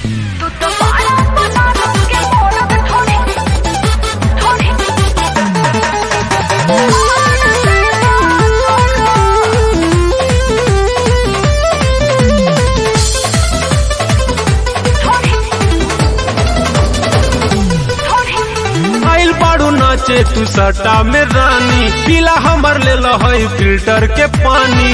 तू तो बाड़ा बना के मोरा थोड़ी थोड़ी आइल बाड़ू नाचे तू सटा में रानी पीला हमर ले लहई फिल्टर के पानी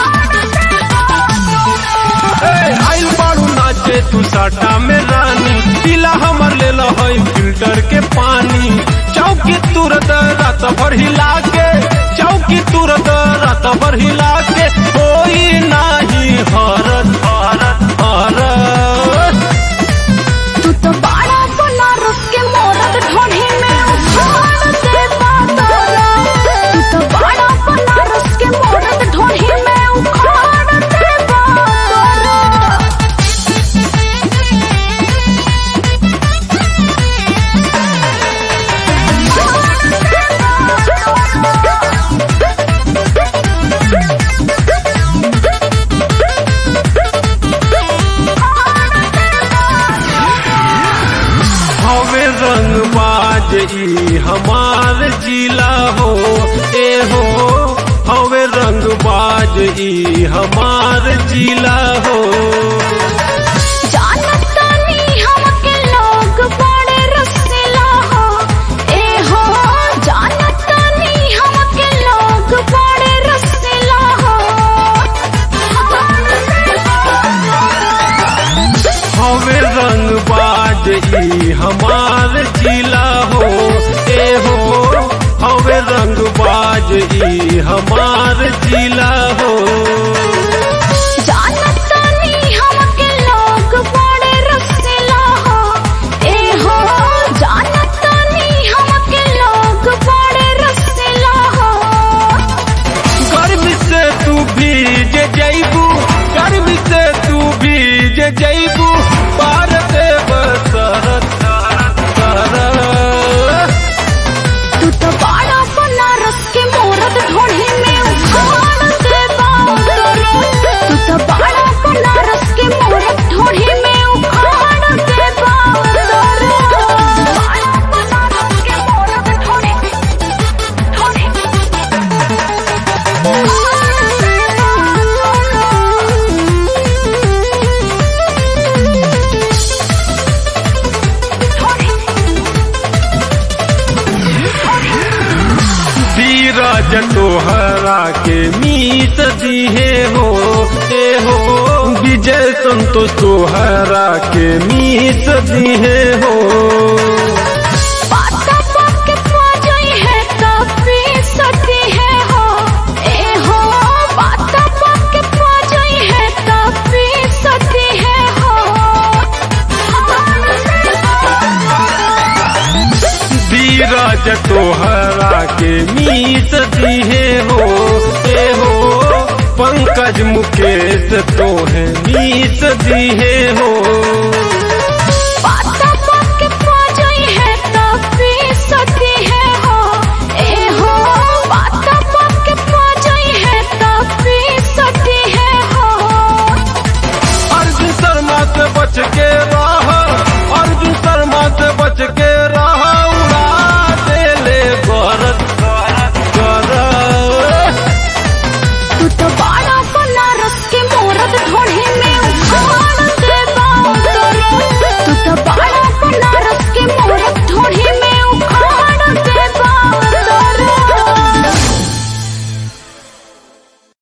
ए, आइल बाड़ू नाचे तू सटा में रानी पीला हमर ले लहई फिल्टर के पानी चौकी तुरत रात भर हिला के चौकी तुरत रात भर हिला के कोई नाही हरत हरत हरत तू तो बाड़ा बनारस के मोरत ढोढ़ी में उछाल दे बादल तू तो बाड़ा बनारस के मोरत ढोढ़ी में उखाड़ दे बादल हवे रंग बाज ई हमार जिला हो ए हो हवे रंग बाज ई हमार जिला हो जानतानी हमके लोग बड़े रसीला हो ए हो जानतानी हमके लोग बड़े रसीला हो हवे रंग बाज ई हमार जिला हो ए हो हवे रंग बाज ई हमार जिला हो जानतानी हमके लोग बड़े रसीला हो ए हो जानतानी हमके लोग बड़े रसीला हो गर्मी से तू भीज जैबू गर्मी से तू भीज जैबू पार देव सरत सरत तू तो बाड़ा बनारस के मोरत ढोढ़ी में उखाड़ दे बादल तू तो बाड़ा बनारस के मोरत ढोढ़ी में उखाड़ दे बादल बाड़ा बनारस के मोरत ढोढ़ी धीरज तोहरा के मीत दिहे हो ए हो विजय संतोष तोहरा के मीत दिहे हो पाता पाके पाजई है कपी सती है हो ए हो पाता पाके पाजई है कपी सती है हो धीरज तोहरा के मीत दिहे हो ए हो पंकज मुकेश तोहे मीत दिहे हो